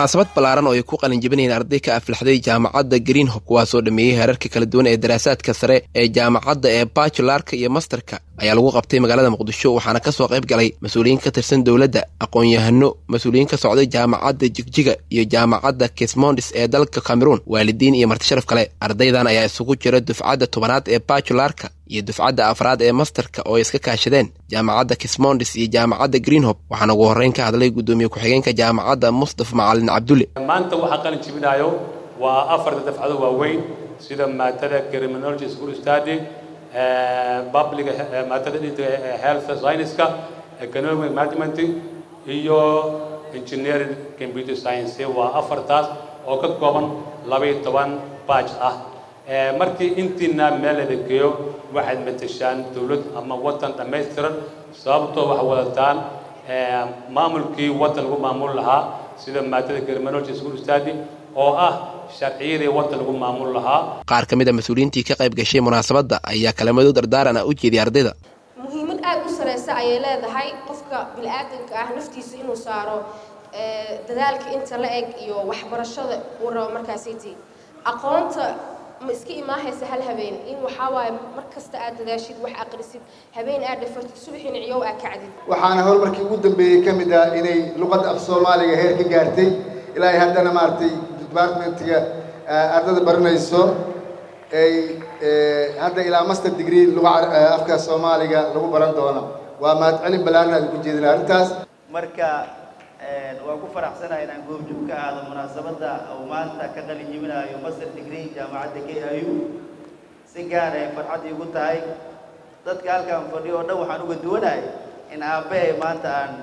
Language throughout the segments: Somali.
munaasabad ballaaran oo ay ku qalinjabinayeen arday ka aflaxday jaamacadda greenhob kuwaasoo dhameeyey heerarka kala duwan ee daraasaadka sare ee jaamacadda ee bajularka iyo masterka ayaa lagu qabtay magaalada muqdisho waxaana ka soo qayb galay mas-uuliyiin ka tirsan dowladda aqoon-yahano mas-uuliyiin ka socday jaamacadda jigjiga iyo jaamacadda kismondis ee dalka cameruun waalidiin iyo martisharaf kale ardaydan ayaa isugu jira dufcadda tobanaad ee bajularka iyo dufcadda afraad ee masterka oo ay iska kaashadeen jaamacadda kismondis iyo jaamacadda greenhob waxaana ugu horreyn ka hadlay guddoomiye ku-xigeenka jaamacadda mustafa macalin cabdulle maanta waxaa qalin jibinayo waa afarta dafcado waaweyn sida maadada criminology school study public maadada health science-ka economic management iyo engineering computer science waa afartaas oo ka kooban labaiyo toban batch ah markii intiina meel la geeyo waxaad matashaan dawlad ama waddan dhammaystiran sababtoo waxaa wadataan maamulkii waddan lagu maamul lahaa sida maadada criminology school study oo ah sharciyadii waddan lagu maamul lahaa qaar ka mid a mas-uuliyiintii ka qayb gashay munaasabadda ayaa kalamado dardaaran ah u jeediyay ardayda muhiimad aada u sareysa ayay leedahay qofka bini-aadanka ah naftiisa inuu saaro dadaalka inta la eg iyo waxbarashada uu rabo markaasiti aqoonta ma iska imaahaysa hal habeen in waxaa waaye mar kasta aad dadaashid wax aqrisid habeen aad dhafartid subaxina ciyow aad kacdid waxaana horumarkii ugu dambeeyey ka mid ah inay luqadda af soomaaliga heer ka gaartay ilaa haddana maaragtay departmentiga ardada baranayso ay hadda ilaa master degree luga afka soomaaliga lagu baran doono waa mahadcelin ballaaran aad ku jeedin arrintaas marka waan ku faraxsanahay inaan goobjoog ka aado munaasabadda uu maanta ka qalin jibinayo master degree jaamacadda k i u si gaar ay farxad iigu tahay dadka halkaan fadhiyo oo dhan waxaan uga duwanahay in aabbahay maanta aan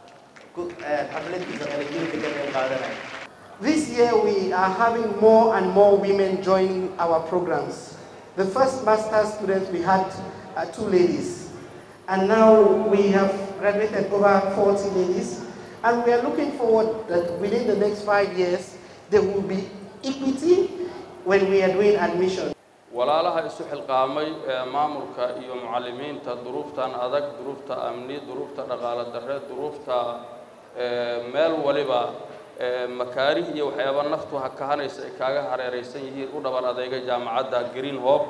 xafladiisa qalinjibinta ka qayb qaadanayo This year we are having more and more women joining our programs. The first master students we had uh, two ladies, and now we have graduated over 40 ladies, and we are looking forward that within the next five years there will be equity when we are doing admission. walaalaha isu xilqaamay ee maamulka iyo mucallimiinta duruuftan adag duruufta amni duruufta dhaqaale darre duruufta meel waliba makaarih iyo waxyaaba naftu kahanaysa ay kaaga hareeraysan yihiin u dhaban adeyga jaamacadda green hope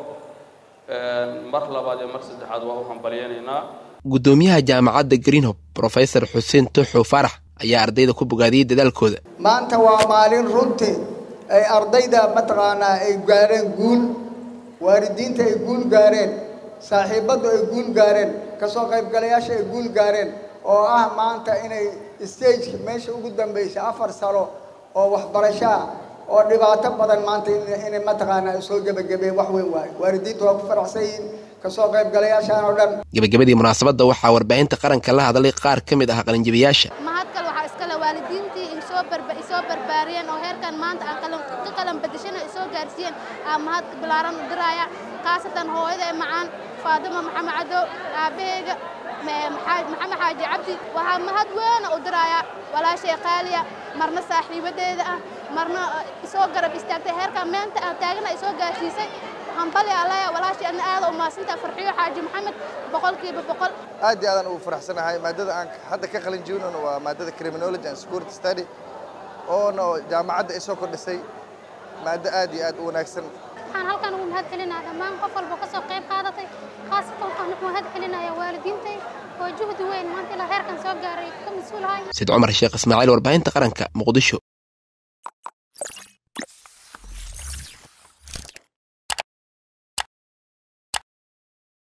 mar labaad iyo mar saddexaad waa u hambalyaynaynaa guddoomiyaha jaamacadda greenhob brofesor xuseen tuxu farax ayaa ardayda ku bogaadiyey dadaalkooda maanta waa maalin runtii ay ardayda mataqaanaa ay gaareen guul waalidiinta ay guul gaareen saaxiibaddu ay guul gaareen kasoo qaybgalayaasha ay guul gaareen oo ah maanta inay stageka meesha ugu dambaysa afar sano oo waxbarasho ah oo dhibaato badan maanta inay mataqaanaa soo gebagabeen wax weyn waayo waalidiintu waa ku faraxsan yihiin kasoo qaybgalayaashaan oo dhan gebagabadii munaasabadda waxaa warbaahinta qaranka la hadlay qaar ka mid ah qalinjabiyaasha mahad kale waxaa iskale waalidiintii isoo isoo barbaariyeen oo heerkan maanta aan ka qalan badashana isoo gaarsiiyeen aa mahad bilaaran u diraya khaasatan hooyada ee macaan faadimo maxamed cadow aabaheyga maxamed xaaji cabdi waxaa mahad weena u diraya walaashay qaaliya marna saaxiibadeeda ah marna isoo garab istaagtay heerkan meenta aan taagana isoo gaarsiisay hambali alaya walaashay adna aada u maasinta farxiyo xaaji maxamed boqolkiiba boqol aad iyo aadan ugu faraxsanahay maadada aan hadda ka qalin jibinayno waa maadada criminology and security study oona jaamacadda ay soo kordhisay maado aad iyo aad u wanaagsan waxaan halkan ugu mahad celinaya dhammaan qof walba ka soo qayb qaadatay khaasatan waxaan ugu mahad celinaya waalidiintay oo juhdi weyn maanta ilaa heerkan soo gaaray ka mas-uulahay said cumar sheekh ismaaciil warbaahinta qaranka muqdisho